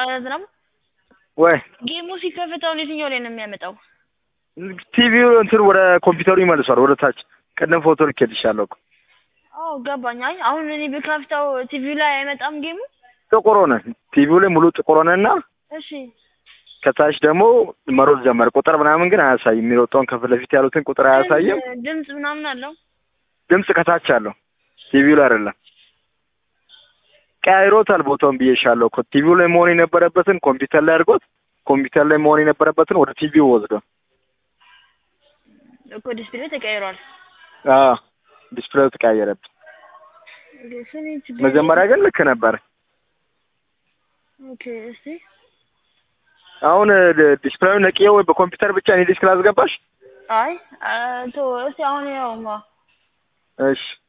ዝናቡ ወይ ጌሙ ሲከፈት አሁን የትኛው ላይ ነው የሚያመጣው? ቲቪው እንትን ወደ ኮምፒውተሩ ይመልሷል ወደ ታች። ቅድም ፎቶ ልኬልሻለሁ እኮ አዎ ገባኝ። አይ አሁን እኔ ብከፍተው ቲቪው ላይ አይመጣም ጌሙ። ጥቁር ሆነ። ቲቪው ላይ ሙሉ ጥቁር ሆነና እሺ ከታች ደግሞ መሮጥ ጀመረ። ቁጥር ምናምን ግን አያሳይም። የሚሮጠውን ከፊት ለፊት ያሉትን ቁጥር አያሳይም። ድምፅ- ድምፅ ምናምን አለው። ድምፅ ከታች አለው፣ ቲቪው ላይ አይደለም። ቀያይሮታል ቦታውን ብዬሻለሁ እኮ ቲቪው ላይ መሆን የነበረበትን ኮምፒውተር ላይ አድርጎት ኮምፒውተር ላይ መሆን የነበረበትን ወደ ቲቪው ወስዶ እኮ ዲስፕሌይ ተቀይሯል። አዎ ዲስፕሌው ተቀያየረብኝ። ኦኬ፣ ስሚ ችግር መጀመሪያ ግን ልክ ነበር። ኦኬ፣ እስቲ አሁን ዲስፕሌውን ነቅዬው ወይ በኮምፒውተር ብቻ እኔ ዲስክ ላስገባሽ? አይ አ፣ ቶ እስቲ አሁን ያውማ እሺ